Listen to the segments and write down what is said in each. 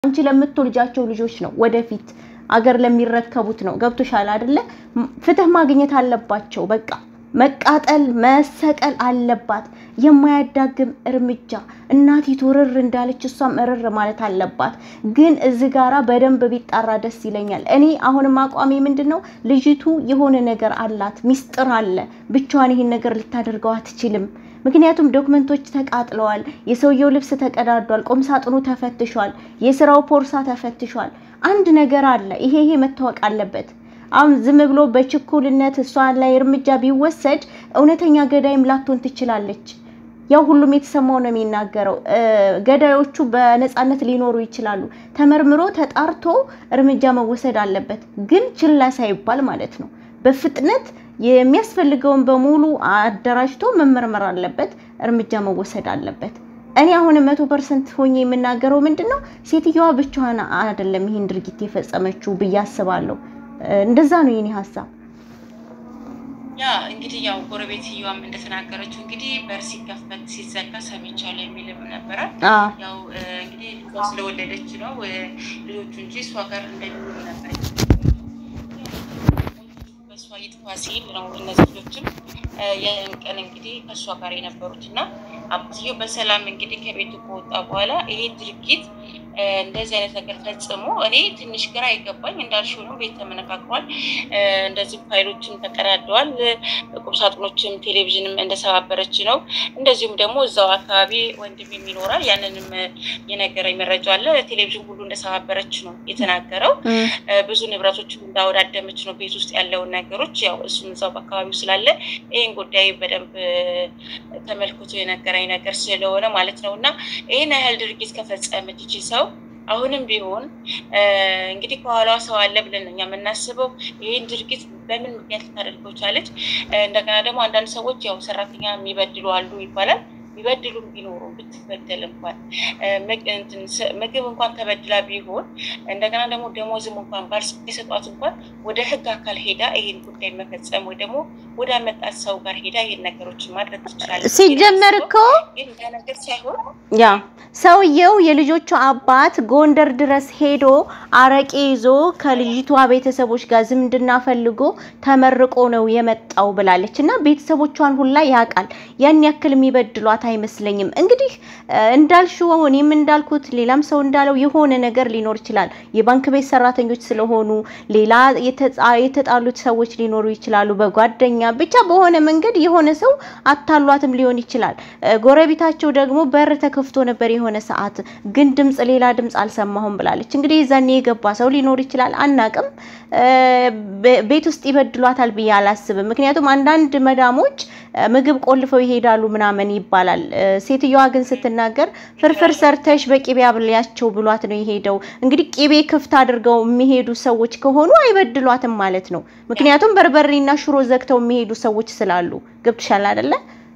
አንቺ ለምትወልጃቸው ልጆች ነው፣ ወደፊት አገር ለሚረከቡት ነው። ገብቶሻል አይደለ? ፍትህ ማግኘት አለባቸው። በቃ መቃጠል መሰቀል አለባት። የማያዳግም እርምጃ እናቲቱ ርር እንዳለች እሷም እርር ማለት አለባት። ግን እዚህ ጋራ በደንብ ቢጣራ ደስ ይለኛል። እኔ አሁንም አቋሚ ምንድን ነው ልጅቱ የሆነ ነገር አላት፣ ሚስጥር አለ። ብቻዋን ይህን ነገር ልታደርገው አትችልም። ምክንያቱም ዶክመንቶች ተቃጥለዋል፣ የሰውየው ልብስ ተቀዳዷል፣ ቁም ሳጥኑ ተፈትሿል፣ የስራው ፖርሳ ተፈትሿል። አንድ ነገር አለ። ይሄ ይሄ መታወቅ አለበት። አሁን ዝም ብሎ በችኩልነት እሷ ላይ እርምጃ ቢወሰድ እውነተኛ ገዳይም ላትሆን ትችላለች። ያው ሁሉም የተሰማው ነው የሚናገረው። ገዳዮቹ በነፃነት ሊኖሩ ይችላሉ። ተመርምሮ ተጣርቶ እርምጃ መወሰድ አለበት፣ ግን ችላ ሳይባል ማለት ነው። በፍጥነት የሚያስፈልገውን በሙሉ አደራጅቶ መመርመር አለበት፣ እርምጃ መወሰድ አለበት። እኔ አሁንም መቶ ፐርሰንት ሆኜ የምናገረው ምንድን ነው ሴትየዋ ብቻዋን አይደለም ይህን ድርጊት የፈጸመችው ብዬ አስባለሁ። እንደዛ ነው የኔ ሀሳብ። ያ እንግዲህ ያው ጎረቤትየዋም እንደተናገረችው እንግዲህ በር ሲከፈት ሲዘጋ ሰምቻለሁ የሚልም ነበረ። ያው እንግዲህ ልጇ ስለወለደች ነው ልጆቹ እንጂ እሷ ጋር እንደሚሆኑ ነበር። በእሷ ይጥፋ ሲል ነው እነዚህ ልጆችም ያን ቀን እንግዲህ ከእሷ ጋር የነበሩት እና አባትየው በሰላም እንግዲህ ከቤቱ ከወጣ በኋላ ይሄ ድርጊት እንደዚህ አይነት ነገር ፈጽሞ እኔ ትንሽ ግራ አይገባኝ። እንዳልሽው ነው፣ ቤት ተመነካክሯል። እንደዚህ ፋይሎችም ተቀዳደዋል። ቁምሳጥኖችም ቴሌቪዥንም እንደሰባበረች ነው። እንደዚሁም ደግሞ እዛው አካባቢ ወንድም ይኖራል። ያንንም የነገረኝ መረጃ አለ። ቴሌቪዥን ሁሉ እንደሰባበረች ነው የተናገረው። ብዙ ንብረቶችም እንዳወዳደመች ነው ቤት ውስጥ ያለውን ነገሮች። ያው እሱም እዛው በአካባቢው ስላለ ይህን ጉዳይ በደንብ ተመልክቶ የነገረኝ ነገር ስለሆነ ማለት ነው እና ይህን ያህል ድርጊት ከፈጸመች ይቺ ሰው አሁንም ቢሆን እንግዲህ ከኋላዋ ሰው አለ ብለን ነው እኛ የምናስበው። ይህን ድርጊት በምን ምክንያት ልታደርገው ቻለች? እንደገና ደግሞ አንዳንድ ሰዎች ያው ሰራተኛ የሚበድሉ አሉ ይባላል። ቢበድሉም ቢኖሩ ብትበደል እንኳን ምግብ እንኳን ተበድላ ቢሆን እንደገና ደግሞ ደሞዝም እንኳን ባልሰጧት እንኳን ወደ ሕግ አካል ሄዳ ይሄን ጉዳይ መፈጸም ወይ ደግሞ ወደ አመጣት ሰው ጋር ሄዳ ይሄን ነገሮችን ማድረግ ትችላለች። ሲጀመር እኮ ግን ያ ነገር ሳይሆን ያ ሰውየው የልጆቹ አባት ጎንደር ድረስ ሄዶ አረቄ ይዞ ከልጅቷ ቤተሰቦች ጋር ዝምድና ፈልጎ ተመርቆ ነው የመጣው ብላለች። እና ቤተሰቦቿን ሁላ ያውቃል። ያን ያክል የሚበድሏት አይመስለኝም። እንግዲህ እንዳልሽው እኔም እንዳልኩት ሌላም ሰው እንዳለው የሆነ ነገር ሊኖር ይችላል። የባንክ ቤት ሰራተኞች ስለሆኑ ሌላ የተጣሉት ሰዎች ሊኖሩ ይችላሉ። በጓደኛ ብቻ በሆነ መንገድ የሆነ ሰው አታሏትም ሊሆን ይችላል። ጎረቤታቸው ደግሞ በር ተከፍቶ ነበር የሆነ ሰዓት፣ ግን ድምጽ ሌላ ድምጽ አልሰማሁም ብላለች። እንግዲህ የዛኔ የገባ ሰው ሊኖር ይችላል፣ አናቅም። ቤት ውስጥ ይበድሏታል ብዬ አላስብም። ምክንያቱም አንዳንድ መዳሞች ምግብ ቆልፈው ይሄዳሉ ምናምን ይባላል። ሴትዮዋ ግን ስትናገር ፍርፍር ሰርተሽ በቂቤ አብልያቸው ብሏት ነው የሄደው። እንግዲህ ቂቤ ክፍት አድርገው የሚሄዱ ሰዎች ከሆኑ አይበድሏትም ማለት ነው። ምክንያቱም በርበሬና ሽሮ ዘግተው የሚሄዱ ሰዎች ስላሉ ገብትሻል አይደለ?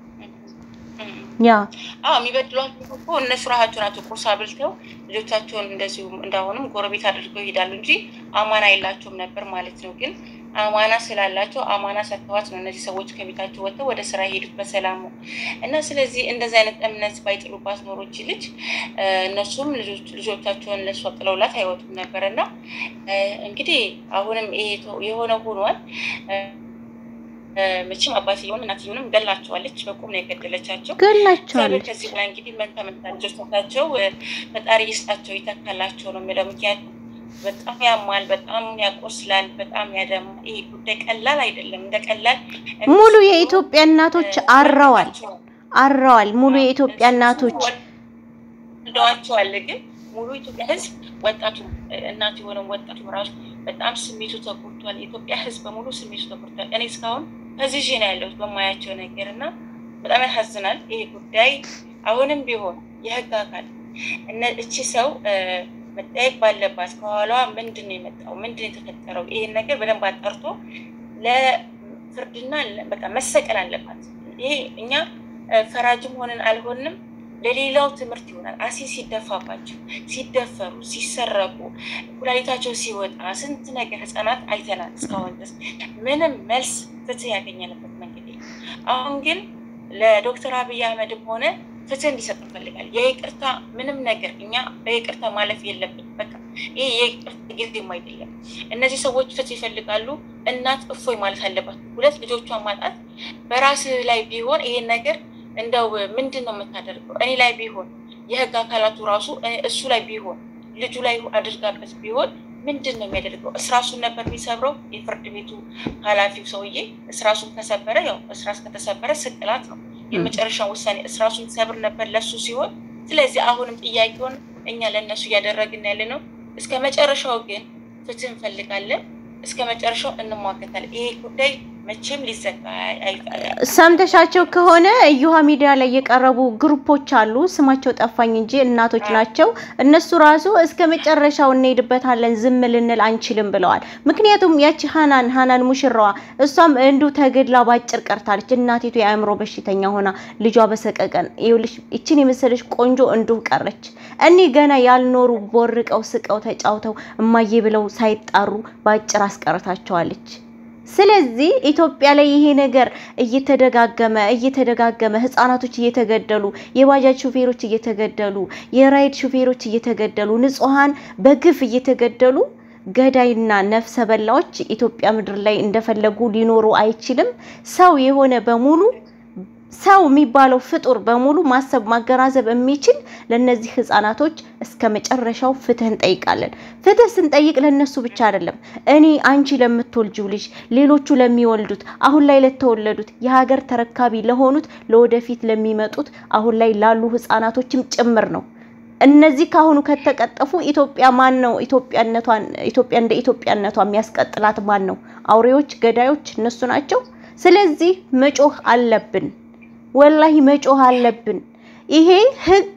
ያ አዎ የሚበድሏቸው እኮ እነሱ ራሳቸው ናቸው። ቁርስ አብልተው ልጆቻቸውን እንደዚሁ እንዳሁንም ጎረቤት አድርገው ይሄዳሉ እንጂ አማና የላቸውም ነበር ማለት ነው። ግን አማና ስላላቸው አማና ሰጥተዋት ነው እነዚህ ሰዎች ከቤታቸው ወጥተው ወደ ስራ የሄዱት በሰላም ነው። እና ስለዚህ እንደዚህ አይነት እምነት ባይጥሉባት ኖሮች ልጅ እነሱም ልጆቻቸውን ለእሷ ጥለውላት አይወጡም ነበር። እና እንግዲህ አሁንም ይሄ የሆነ ሆኗል። መቼም አባትየውን እናትየውንም ገላቸዋለች። በቁም ነው የገደለቻቸው። ገላቸዋለች። ከዚህ በላይ እንግዲህ መንታ መንታ ልጆቻቸው ፈጣሪ ይስጣቸው ይተካላቸው ነው የሚለው። ምክንያቱም በጣም ያማል፣ በጣም ያቆስላል፣ በጣም ያደማል። ይሄ ጉዳይ ቀላል አይደለም። እንደ ቀላል ሙሉ የኢትዮጵያ እናቶች አረዋል አረዋል። ሙሉ የኢትዮጵያ እናቶች ወልደዋቸዋል። ግን ሙሉ የኢትዮጵያ ሕዝብ ወጣቱ እናት የሆነው ወጣቱ ራሱ በጣም ስሜቱ ተጎድቷል። የኢትዮጵያ ሕዝብ በሙሉ ስሜቱ ተጎድቷል። እኔ እስካሁን ከዚህ ነው ያለሁት በማያቸው ነገር እና በጣም ያሳዝናል ይሄ ጉዳይ። አሁንም ቢሆን የህግ አካል እቺ ሰው መጠየቅ ባለባት ከኋላዋ ምንድን ነው የመጣው? ምንድን ነው የተፈጠረው? ይሄን ነገር በደንብ አጣርቶ ለፍርድና በቃ መሰቀል አለባት። ይሄ እኛ ፈራጅም ሆንን አልሆንም ለሌላው ትምህርት ይሆናል። አሲ ሲደፋባቸው፣ ሲደፈሩ፣ ሲሰረቁ፣ ኩላሊታቸው ሲወጣ ስንት ነገር ህፃናት አይተናል። እስካሁን ድረስ ምንም መልስ ፍትህ ያገኘንበት መንገድ የለም። አሁን ግን ለዶክተር አብይ አህመድም ሆነ ፍትህ እንዲሰጥ እንፈልጋለን። የይቅርታ ምንም ነገር እኛ በይቅርታ ማለፍ የለብን። በቃ ይህ የይቅርታ ጊዜም አይደለም። እነዚህ ሰዎች ፍትህ ይፈልጋሉ። እናት እፎይ ማለት አለባት። ሁለት ልጆቿን ማጣት በራስ ላይ ቢሆን ይሄን ነገር እንደው ምንድን ነው የምታደርገው? እኔ ላይ ቢሆን የህግ አካላቱ ራሱ እሱ ላይ ቢሆን ልጁ ላይ አድርጋበት ቢሆን ምንድን ነው የሚያደርገው? እስራሱን ነበር የሚሰብረው። የፍርድ ቤቱ ኃላፊው ሰውዬ እስራሱን ከሰበረ ያው እስራስ ከተሰበረ ስቅላት ነው የመጨረሻውን ውሳኔ እስራሱን ሰብር ነበር ለሱ ሲሆን፣ ስለዚህ አሁንም ጥያቄውን እኛ ለእነሱ እያደረግን ያለ ነው። እስከ መጨረሻው ግን ፍትህ እንፈልጋለን። እስከ መጨረሻው እንሟገታለን። ይሄ ጉዳይ መቼም ሊዘጋ ሰምተሻቸው ከሆነ እዩሃ ሚዲያ ላይ የቀረቡ ግሩፖች አሉ። ስማቸው ጠፋኝ እንጂ እናቶች ናቸው። እነሱ ራሱ እስከ መጨረሻው እንሄድበታለን፣ ዝም ልንል አንችልም ብለዋል። ምክንያቱም ያቺ ሀናን ሀናን ሙሽራዋ እሷም እንዱ ተገድላ ባጭር ቀርታለች። እናቲቱ የአእምሮ በሽተኛ ሆና ልጇ በሰቀቀን ይኸውልሽ፣ ይችን የመሰለች ቆንጆ እንዱ ቀረች። እኒህ ገና ያልኖሩ ቦርቀው ስቀው ተጫውተው እማዬ ብለው ሳይጣሩ ባጭር አስቀርታቸዋለች። ስለዚህ ኢትዮጵያ ላይ ይሄ ነገር እየተደጋገመ እየተደጋገመ ህጻናቶች እየተገደሉ የባጃጅ ሹፌሮች እየተገደሉ የራይድ ሹፌሮች እየተገደሉ ንጹሃን በግፍ እየተገደሉ ገዳይና ነፍሰ በላዎች ኢትዮጵያ ምድር ላይ እንደፈለጉ ሊኖሩ አይችልም። ሰው የሆነ በሙሉ ሰው የሚባለው ፍጡር በሙሉ ማሰብ ማገናዘብ የሚችል ለነዚህ ህፃናቶች እስከ መጨረሻው ፍትህ እንጠይቃለን። ፍትህ ስንጠይቅ ለነሱ ብቻ አይደለም። እኔ አንቺ ለምትወልጂው ልጅ፣ ሌሎቹ ለሚወልዱት፣ አሁን ላይ ለተወለዱት፣ የሀገር ተረካቢ ለሆኑት፣ ለወደፊት ለሚመጡት፣ አሁን ላይ ላሉ ህፃናቶችም ጭምር ነው። እነዚህ ካሁኑ ከተቀጠፉ ኢትዮጵያ ማን ነው ኢትዮጵያነቷን ኢትዮጵያ እንደ ኢትዮጵያነቷ የሚያስቀጥላት ማን ነው? አውሬዎች፣ ገዳዮች እነሱ ናቸው። ስለዚህ መጮህ አለብን። ወላሂ መጮህ አለብን። ይሄ ህግ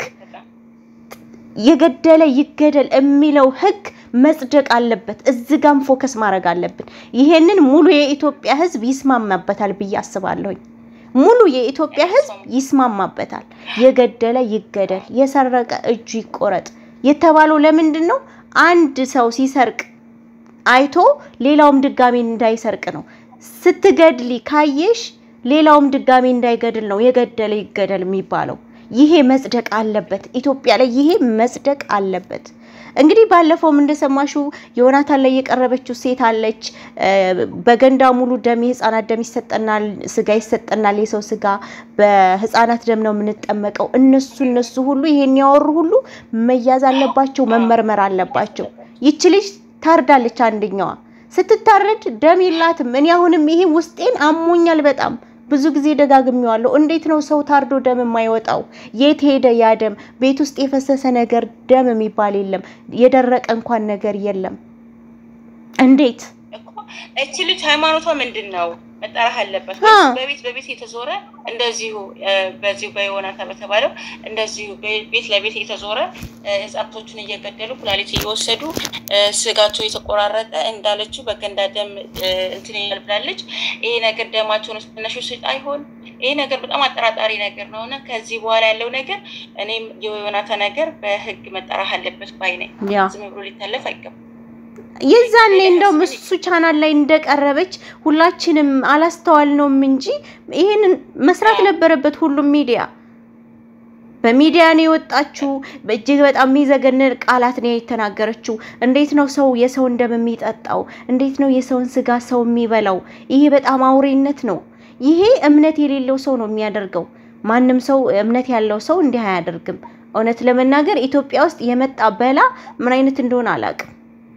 የገደለ ይገደል የሚለው ህግ መጽደቅ አለበት። እዚህ ጋም ፎከስ ማድረግ አለብን። ይሄንን ሙሉ የኢትዮጵያ ህዝብ ይስማማበታል ብዬ አስባለሁኝ። ሙሉ የኢትዮጵያ ህዝብ ይስማማበታል። የገደለ ይገደል፣ የሰረቀ እጁ ይቆረጥ የተባለው ለምንድን ነው? አንድ ሰው ሲሰርቅ አይቶ ሌላውም ድጋሚ እንዳይሰርቅ ነው። ስትገድሊ ካየሽ ሌላውም ድጋሚ እንዳይገድል ነው የገደለ ይገደል የሚባለው። ይሄ መጽደቅ አለበት። ኢትዮጵያ ላይ ይሄ መጽደቅ አለበት። እንግዲህ ባለፈውም እንደሰማሽው ዮናታን ላይ የቀረበችው ሴት አለች። በገንዳ ሙሉ ደም የህፃናት ደም ይሰጠናል፣ ስጋ ይሰጠናል፣ የሰው ስጋ በህፃናት ደም ነው የምንጠመቀው። እነሱ እነሱ ሁሉ ይሄን ያወሩ ሁሉ መያዝ አለባቸው፣ መመርመር አለባቸው። ይች ልጅ ታርዳለች። አንደኛዋ ስትታረድ ደም የላትም። እኔ አሁንም ይሄ ውስጤን አሞኛል በጣም ብዙ ጊዜ ደጋግሜዋለሁ። እንዴት ነው ሰው ታርዶ ደም የማይወጣው? የት ሄደ ያ ደም? ቤት ውስጥ የፈሰሰ ነገር ደም የሚባል የለም። የደረቀ እንኳን ነገር የለም። እንዴት እቺ ልጅ ሃይማኖቷ ምንድን ነው መጠራህ አለበት። በቤት በቤት የተዞረ እንደዚሁ በዚሁ በዮናታ በተባለው እንደዚሁ ቤት ለቤት የተዞረ ህጻናቶቹን እየገደሉ ኩላሊት እየወሰዱ ስጋቸው የተቆራረጠ እንዳለችው በገንዳ ደም እንትን ይላል ብላለች። ይሄ ነገር ደማቸውን ስነሹ ስጥ አይሆን ይሄ ነገር በጣም አጠራጣሪ ነገር ነው እና ከዚህ በኋላ ያለው ነገር እኔም የዮናታ ነገር በህግ መጠራህ አለበት ባይ ነኝ። ዝም ብሎ ሊታለፍ አይገባም። የዛኔ እንደው እሱ ቻናል ላይ እንደቀረበች ሁላችንም አላስተዋልነውም እንጂ ይሄንን መስራት ነበረበት ሁሉም ሚዲያ። በሚዲያ ነው የወጣችው። እጅግ በጣም የሚዘገንን ቃላት ነው የተናገረችው። እንዴት ነው ሰው የሰውን ደም የሚጠጣው? እንዴት ነው የሰውን ስጋ ሰው የሚበላው? ይሄ በጣም አውሬነት ነው። ይሄ እምነት የሌለው ሰው ነው የሚያደርገው። ማንም ሰው እምነት ያለው ሰው እንዲህ አያደርግም። እውነት ለመናገር ኢትዮጵያ ውስጥ የመጣ በላ ምን አይነት እንደሆነ አላውቅም።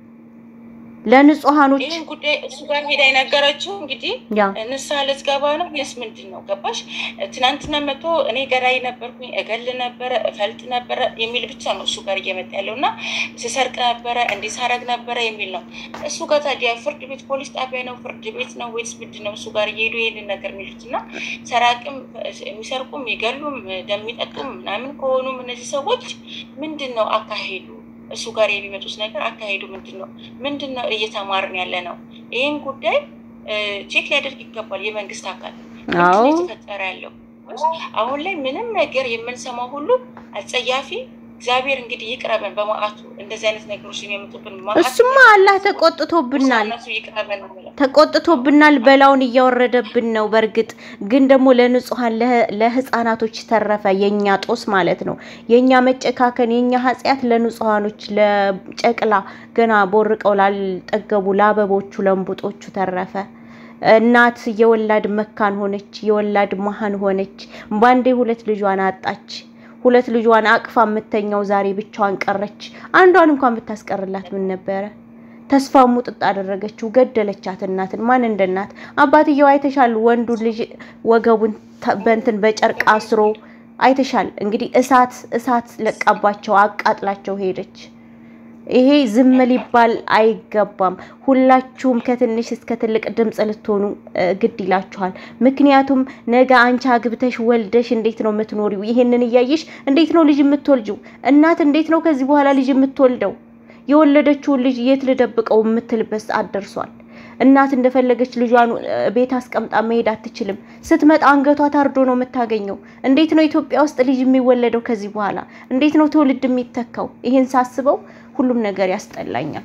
ለንጹሃኖች ይህን ጉዳይ እሱ ጋር ሄዳ የነገረችው እንግዲህ ያ ንስሐ ልትገባ ነው ወይስ ምንድን ነው? ገባሽ? ትናንትና መቶ እኔ ገዳይ ነበርኩኝ፣ እገል ነበረ፣ እፈልጥ ነበረ የሚል ብቻ ነው እሱ ጋር እየመጣ ያለው እና ስሰርቅ ነበረ፣ እንዲህ ሳረግ ነበረ የሚል ነው እሱ ጋር። ታዲያ ፍርድ ቤት ፖሊስ ጣቢያ ነው ፍርድ ቤት ነው ወይስ ምንድን ነው? እሱ ጋር እየሄዱ ይህንን ነገር የሚሉት እና ሰራቅም የሚሰርቁም የሚገሉም ደም የሚጠጡም ምናምን ከሆኑም እነዚህ ሰዎች ምንድን ነው አካሄዱ? እሱ ጋር የሚመጡት ነገር አካሄዱ ምንድን ነው? ምንድን ነው እየተማርን ያለ ነው? ይህን ጉዳይ ቼክ ሊያደርግ ይገባል የመንግስት አካል። ምንድን ነው የተፈጠረ ያለው? አሁን ላይ ምንም ነገር የምንሰማው ሁሉ አጸያፊ እግዚአብሔር እንግዲህ ይቅረበን በመዓቱ እንደዚህ አይነት ነገሮች የሚያመጡብን መዓት እሱማ አላህ ተቆጥቶብናል እነሱ ይቅረበን ነው የምለው። ተቆጥቶብናል። በላውን እያወረደብን ነው። በእርግጥ ግን ደግሞ ለንጹሐን ለህ- ለህፃናቶች ተረፈ። የኛ ጦስ ማለት ነው። የኛ መጨካከን፣ የኛ ኃጢአት ለንጹሐኖች ለጨቅላ ገና ቦርቀው ላልጠገቡ ለአበቦቹ ለእንቡጦቹ ተረፈ። እናት የወላድ መካን ሆነች፣ የወላድ መሀን ሆነች። ባንዴ ሁለት ልጇን አጣች። ሁለት ልጇን አቅፋ የምተኛው ዛሬ ብቻዋን ቀረች። አንዷን እንኳን ብታስቀርላት ምን ነበረ? ተስፋ ሙጥጥ አደረገችው፣ ገደለቻት። እናትን ማን እንደ እናት አባትየው አይተሻል። ወንዱ ልጅ ወገቡን ተ- በእንትን በጨርቅ አስሮ አይተሻል። እንግዲህ እሳት እሳት ለቃባቸው አቃጥላቸው ሄደች። ይሄ ዝም ሊባል አይገባም። ሁላችሁም ከትንሽ እስከ ትልቅ ድምፅ ልትሆኑ እ፣ ግድ ይላችኋል። ምክንያቱም ነገ አንቺ አግብተሽ ወልደሽ እንዴት ነው የምትኖሪው? ይሄንን እያየሽ እንዴት ነው ልጅ የምትወልጂው? እናት እንዴት ነው ከዚህ በኋላ ልጅ የምትወልደው? የወለደችውን ልጅ የት ልደብቀው የምትልበት ሰዓት ደርሷል። እናት እንደፈለገች ልጇን እ፣ ቤት አስቀምጣ መሄድ አትችልም። ስትመጣ አንገቷ ታርዶ ነው የምታገኘው። እንዴት ነው ኢትዮጵያ ውስጥ ልጅ የሚወለደው ከዚህ በኋላ? እንዴት ነው ትውልድ የሚተካው? ይሄን ሳስበው ሁሉም ነገር ያስጠላኛል።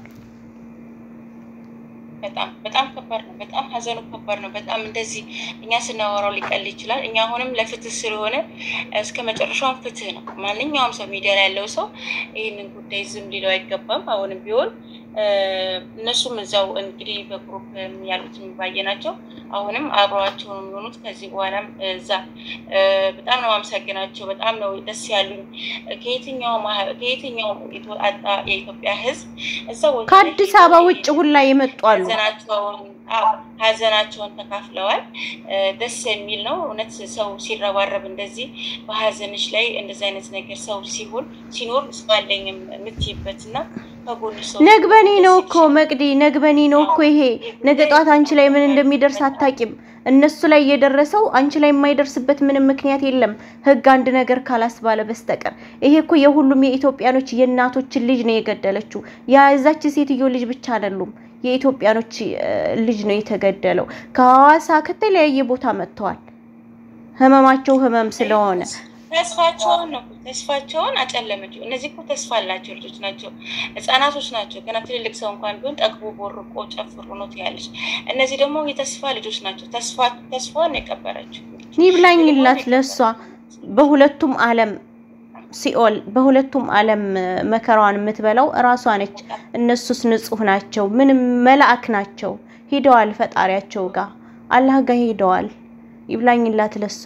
በጣም በጣም ከባድ ነው። በጣም ሀዘኑ ከባድ ነው። በጣም እንደዚህ እኛ ስናወራው ሊቀል ይችላል። እኛ አሁንም ለፍትህ ስለሆነ እስከ መጨረሻውን ፍትህ ነው። ማንኛውም ሰው ሚዲያ ላይ ያለው ሰው ይህንን ጉዳይ ዝም ሊለው አይገባም። አሁንም ቢሆን እ፣ እነሱም እዛው እንግዲህ በግሩፕ ያሉትን ባየ ናቸው። አሁንም አብረዋቸው ነው የሚሆኑት። ከዚህ በኋላም እዛ እ፣ በጣም ነው አመሰግናቸው። በጣም ነው ደስ ያሉኝ። ከየትኛው ከየትኛው የተወጣጣ የኢትዮጵያ ሕዝብ እዛ ቦታ ላይ ከአዲስ ሄደው አበባ ውጭ ሁላ የመጡ አሉ። ሀዘናቸውን አዎ፣ ሀዘናቸውን ተካፍለዋል። እ፣ ደስ የሚል ነው እውነት። ሰው ሲረባረብ እንደዚህ በሀዘንሽ ላይ እንደዚህ አይነት ነገር ሰው ሲሆን ሲኖር ሰው አለኝ የምትይበት እና ከጎንሽ ሰው ነግበኔ ነው ደስ እኮ ይልሻል። መቅዲ፣ ነግበኔ ነው እኮ ይሄ። ነገ ጧት አንቺ ላይ ምን እንደሚደርስ አታቂም። እነሱ ላይ የደረሰው አንቺ ላይ የማይደርስበት ምንም ምክንያት የለም፣ ህግ አንድ ነገር ካላስባለ በስተቀር። ይሄ እኮ የሁሉም የኢትዮጵያኖች የእናቶችን ልጅ ነው የገደለችው። የዛች ሴትዮ ልጅ ብቻ አይደሉም፣ የኢትዮጵያኖች እ፣ ልጅ ነው የተገደለው። ከሐዋሳ ከተለያየ ቦታ መጥተዋል። ህመማቸው ህመም ስለሆነ ተስፋቸውን ነው ተስፋቸውን አጨለመችው። እነዚህ እኮ ተስፋ አላቸው ልጆች ናቸው፣ ህጻናቶች ናቸው። ገና ትልልቅ ሰው እንኳን ቢሆን ጠግቦ ቦርቆ ጨፍሮ ነው ትያለች። እነዚህ ደግሞ የተስፋ ልጆች ናቸው። ተስፋ ተስፋን ነው የቀበረችው። ይብላኝላት ለሷ በሁለቱም ዓለም ሲኦል በሁለቱም ዓለም መከራዋን የምትበላው እራሷ ነች። እነሱስ ንጹህ ናቸው፣ ምንም መላእክ ናቸው። ሂደዋል ፈጣሪያቸው ጋር አላህ ጋር ሂደዋል። ይብላኝላት ለሷ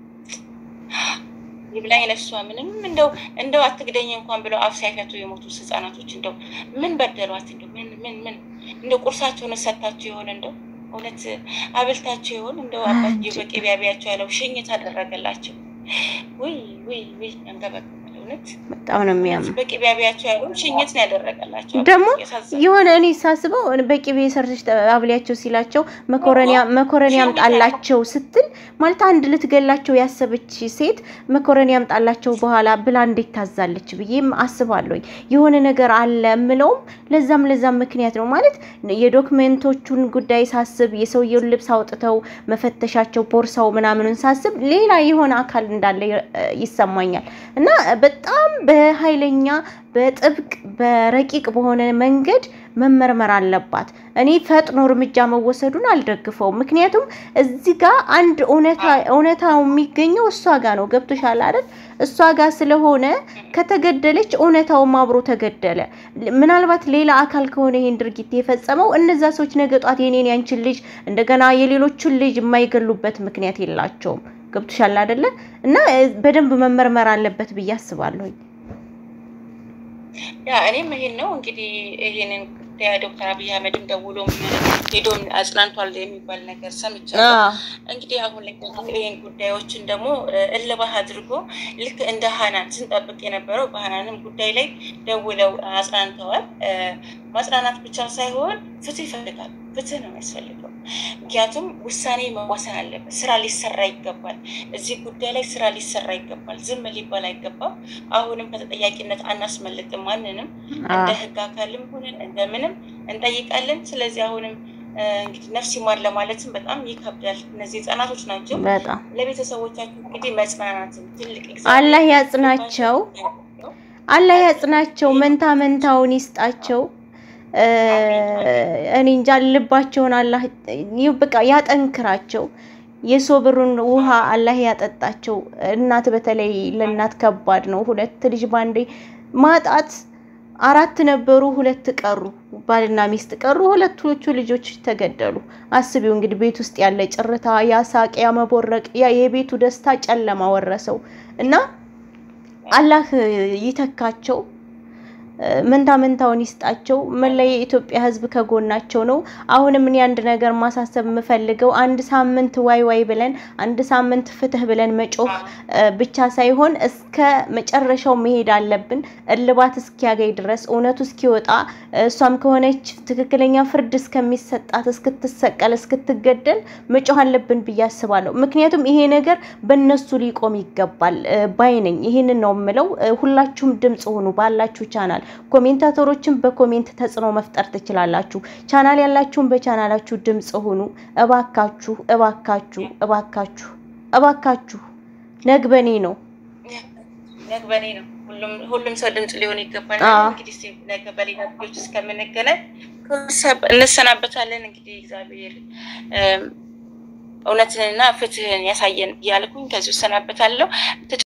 ይብላኝ ለሷ ምንም እንደው እንደው አትግደኝ እንኳን ብለው አፍ ሳይፈቱ የሞቱ ህጻናቶች እንደው ምን በደሏት? እንደው ምን ምን ምን እንደው ቁርሳቸውን ሰታቸው ይሆን እንደው እውነት አብልታቸው ይሆን እንደው አባትዬው በቅቤ አብያቸው ያለው ሽኝት አደረገላቸው። ውይ ውይ ውይ አንገበግባል እውነት በጣም ነው የሚያምር። በቅቤ አብያቸው ያለው ሽኝት ነው ያደረገላቸው። ደግሞ ያሳዝናል። የሆነ እኔ ሳስበው በቅቤ ሰርተሽ አብሊያቸው ሲላቸው መኮረኒ መኮረኒ ያምጣላቸው ስትል ማለት አንድ ልትገላቸው ያሰበች ሴት መኮረኒ ያምጣላቸው በኋላ ብላ እንዴት ታዛለች ብዬም አስባለሁኝ። የሆነ ነገር አለ የምለውም ለዛም ለዛም ምክንያት ነው ማለት የዶክሜንቶቹን ጉዳይ ሳስብ የሰውየውን ልብስ አውጥተው መፈተሻቸው ቦርሳው ምናምኑን ሳስብ ሌላ የሆነ አካል እንዳለ እ፣ ይሰማኛል እና በጣም በኃይለኛ በጥብቅ በረቂቅ በሆነ መንገድ መመርመር አለባት። እኔ ፈጥኖ እርምጃ መወሰዱን አልደግፈውም። ምክንያቱም እዚህ ጋር አንድ እውነታ እውነታው የሚገኘው እሷ ጋር ነው። ገብቶሻል አይደል? እሷ ጋር ስለሆነ ከተገደለች እውነታውም አብሮ ተገደለ። ምናልባት ሌላ አካል ከሆነ ይሄን ድርጊት የፈጸመው እነዛ ሰዎች ነገ ጧት የኔን ያንቺን ልጅ እንደገና የሌሎቹን ልጅ የማይገሉበት ምክንያት የላቸውም። ገብቶሻል አይደለ? እና እ፣ በደንብ መመርመር አለበት ብዬ አስባለሁኝ። ያ እኔም ይሄን ነው እንግዲህ ይሄንን ጉዳይ ዶክተር አብይ አህመድም ደውሎም ሄዶም አጽናንቷል የሚባል ነገር ሰምቻለሁ። እንግዲህ አሁን ላይ ደግሞ ይህን ጉዳዮችን ደግሞ እልባት አድርጎ ልክ እንደ ሀናን ስንጠብቅ የነበረው በሀናንም ጉዳይ ላይ ደውለው አጽናንተዋል። ማጽናናት ብቻ ሳይሆን ፍትህ ይፈልጋል። ፍትህ ነው የሚያስፈልገው። ምክንያቱም ውሳኔ መዋሰን አለበት። ስራ ሊሰራ ይገባል። እዚህ ጉዳይ ላይ ስራ ሊሰራ ይገባል። ዝም ሊባል አይገባም። አሁንም ከተጠያቂነት አናስመልጥም ማንንም እንደ ህግ አካልም ሆነን እንደምንም እንጠይቃለን። ስለዚህ አሁንም እንግዲህ ነፍስ ይማር ለማለትም በጣም ይከብዳል። እነዚህ ህጻናቶች ናቸው። በጣም ለቤተሰቦቻቸው እንግዲህ መጽናናትን ትልቅ አላህ ያጽናቸው። አላህ ያጽናቸው፣ መንታ መንታውን ይስጣቸው። እኔ እንጃ ልባቸውን አላህ በቃ ያጠንክራቸው። የሶብሩን ውሃ አላህ ያጠጣቸው። እናት በተለይ ለእናት ከባድ ነው። ሁለት ልጅ ባንዴ ማጣት። አራት ነበሩ፣ ሁለት ቀሩ። ባልና ሚስት ቀሩ። ሁለቶቹ ልጆች ተገደሉ። አስቢው እንግዲህ ቤት ውስጥ ያለ ጭርታ፣ ያ ሳቅ፣ ያ መቦረቅ፣ ያ የቤቱ ደስታ ጨለማ ወረሰው እና አላህ ይተካቸው። መንታ መንታውን ይስጣቸው። መላ የኢትዮጵያ ሕዝብ ከጎናቸው ነው። አሁንም እኔ አንድ ነገር ማሳሰብ የምፈልገው አንድ ሳምንት ዋይ ዋይ ብለን አንድ ሳምንት ፍትህ ብለን መጮህ ብቻ ሳይሆን እስከ መጨረሻው መሄድ አለብን። እልባት እስኪያገኝ ድረስ እውነቱ እስኪወጣ እሷም ከሆነች ትክክለኛ ፍርድ እስከሚሰጣት እስክትሰቀል፣ እስክትገደል መጮህ አለብን ብዬ አስባለሁ። ምክንያቱም ይሄ ነገር በእነሱ ሊቆም ይገባል ባይ ነኝ። ይህንን ነው የምለው። ሁላችሁም ድምጽ ሁኑ ባላችሁ ቻናል ኮሜንታተሮችን በኮሜንት ተጽዕኖ መፍጠር ትችላላችሁ። ቻናል ያላችሁን በቻናላችሁ ድምጽ ሁኑ። እባካችሁ እባካችሁ እባካችሁ እባካችሁ ነግበኔ ነው ነግበኔ ነው። ሁሉም ሰው ድምጽ ሊሆን ይገባል። እንግዲህ ነገ በሌላ ቪዲዮች እስከምንገናኝ እንሰናበታለን። እንግዲህ እግዚአብሔር እውነትንና ፍትህን ያሳየን እያልኩኝ ከዚሁ እሰናበታለሁ።